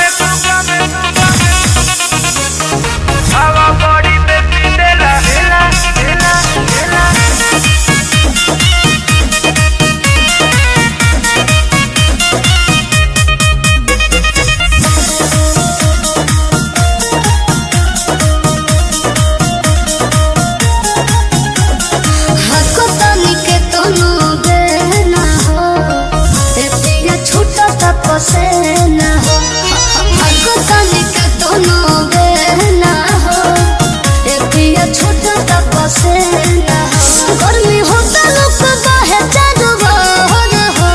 हको तनिके तोनु देना हो ते पिया छूटा तपसेना हो हको तनिके तोनु देना हो ते पिया छूटा तपसेना हो गर्मी होता लोक बाहे चारू बहर हो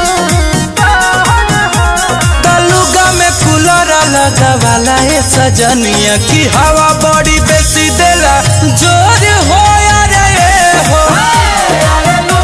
तलुगा में कूलर लगावाला ए सजनिया की हवा बड़ी बेसी देला जोर हो यारे ए हो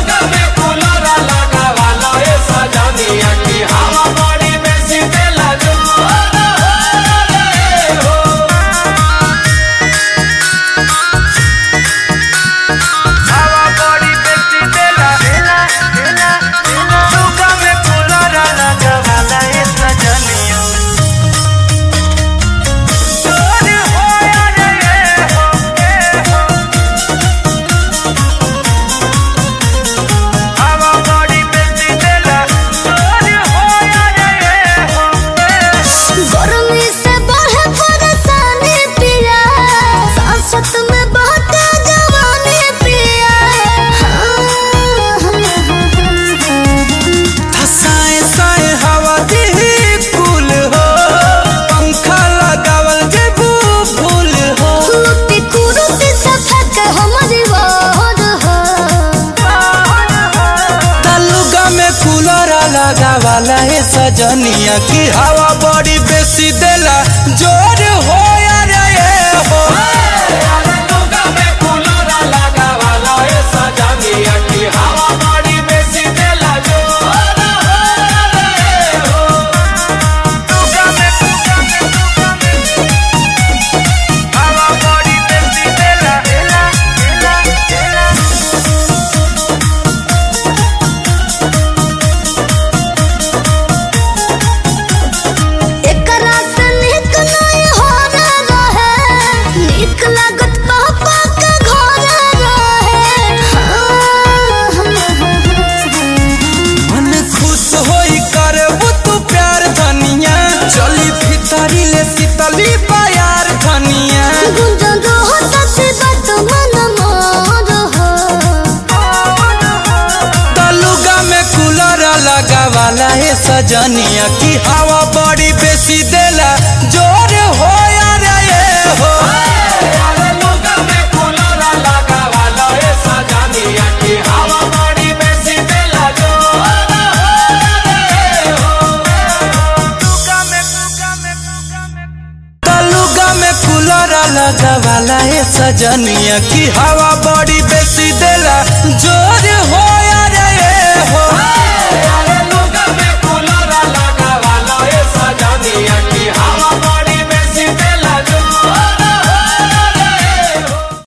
गर्मी से बढ़े परेशानी पिया सांसत में बहता जवानी पिया साए साए हवा दी कुल हो पंखा लगावल जेबू फूल हो लुटी कुरुती सफक हमारी वार हो तलुगा में कूलर लगावाला ए सजनिया की हवा बड़ी बेसी देला जोर हो यारे ए हो एकरा से निक नहीं हो रहे निक लागत पापा के घर रहे मन खुश होई करबू तू प्यार धनिया चली भीतरी ले शीतली बयार धनिया गुंजन रहो सच्ची बात मन मोर हो तलुगा में कूलर लगावाला ए सजनिया की हवा बड़ी बेसी देला जोर हो यार ए हो तलुगा में कूलर लगावाला ए सजनिया की हवा बड़ी बेसी देला जोर हो